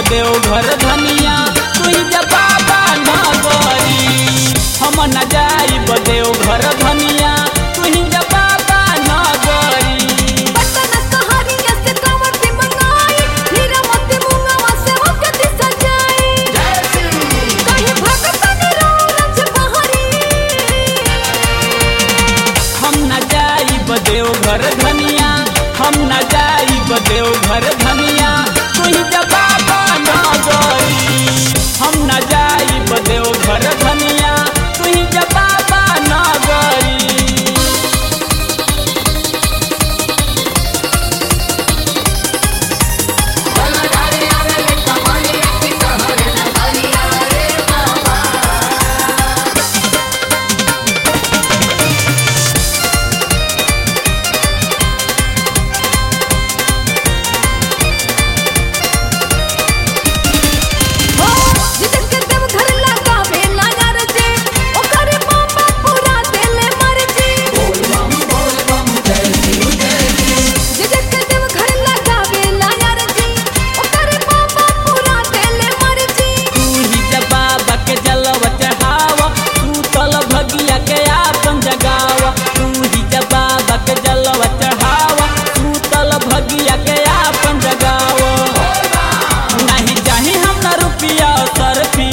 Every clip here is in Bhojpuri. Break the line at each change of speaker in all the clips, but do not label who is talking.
बदेव घर धनिया तुही जब बाबा नगरी हम न जाई बदेव घर धनिया तुही जब बाबा नगरी
पटना सहरिया से कांवटी मंगाई हीरा मोती मुंगवा से ओकती सजाई कहीं भगतन रोज बहरी
हम न जाई बदेव घर धनिया हम न जाई बदेव घर धनिया तुही जब बाबा नगरी हम न जाई बदेव घर धनिया तुही जब बाबा नगरी
हो जितन के देव घर लगावे लागार जे ओकरे पापा पूरा देले मर्जी जितन के देव घर लगावे लागार जे ओकरे पापा पूरा देले मर्जी
तू ही जब बाबा के जलवा चढ़ावा तू तल भगिया के आपन जगावा तू ही जब बाबा के जलवा चढ़ावा तू तल भगिया के आपन जगावा नहीं चाही हम ना रुपया सरफी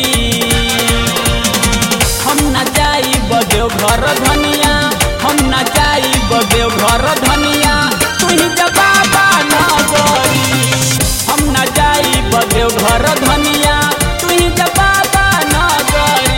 हम ना जाई बदेव घर धनिया हम ना जाई बदेव घर धनिया तू ही जब बाबा नगरी हम ना जाई बदेव घर धनिया तू ही जब बाबा नगरी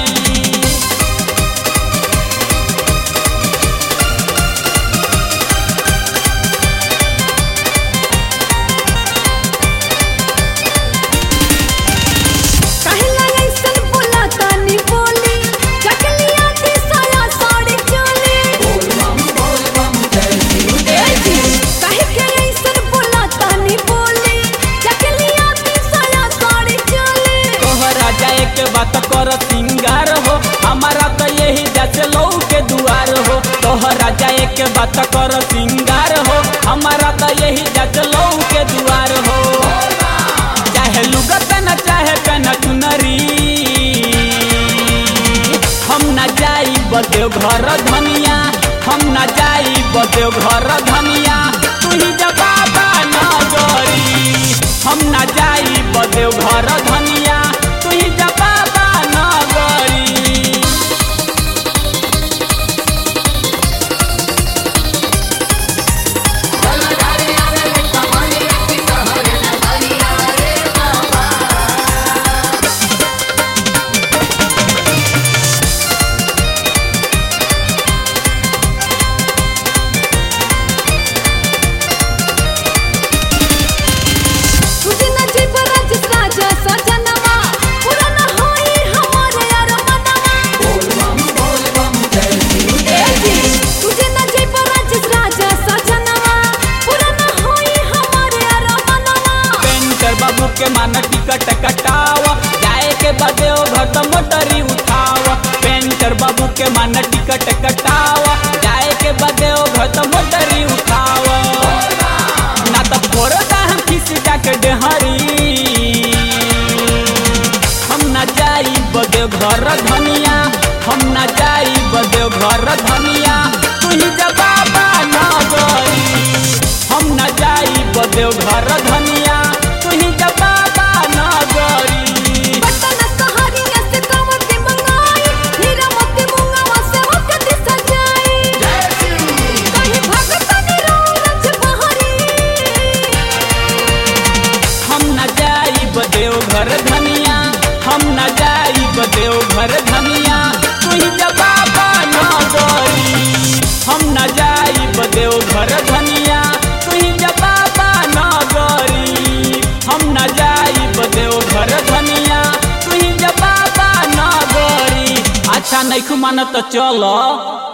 कहला ऐसन बोला तानी बोली चकलिया दी साया साड़ी चोली कहे के ऐसन बोला तानी बोली चकलिया दी साया साड़ी चोली
तोहरा जाए के बात कर सिंगार हो हमारा तो यही जैसे लौ के दुआर हो तोहरा जाए के बात कर सिंगार हो हमारा तो यही जैसे लौ के दुआर हो चाहे लुगत न चाहे कन चुनरी हम न जाई बदेव घर धनिया हम न जाई बदेव घर धनिया तू ही जब बाबा नगरी हम न जाई बदेव घर धनिया तू ही जब बाबा नगरी
तुझे न जीव राज राजा सजनवा पूरा न होई हमारे यार मनवा तुझे न जीव राज राजा सजनवा पूरा न होई हमारे यार मनवा
पेंटर बाबू के मान टिकट कटावा जाए के बदे ओ घर त मोटरी उठावा पेंटर बाबू के मान टिकट कटावा जाए के बदे ओ घर त मोटरी उठावा ना त फोड़ता हम किसी जाके डेहरी हम ना जाई बदे घर धनिया हम ना जाई बदे घर धनिया तू ही जब बाबा नगरी हम ना जाई बदे घर धनिया तू ही जब बाबा नगरी
पटना सहरिया से कांवटी मंगाई हीरा मोती मुंगवा से ओकती सजाई कहीं भगतन रोज बहरी
हम न जाई बदेव घर धनिया हम न जाई बदेव घर धनिया तू ही जब बाबा नगरी हम न जाई बदेव घर धनिया तू ही जब बाबा नगरी हम न जाई बदेव घर धनिया तू ही जब बाबा नगरी अच्छा नहीं मानत चलो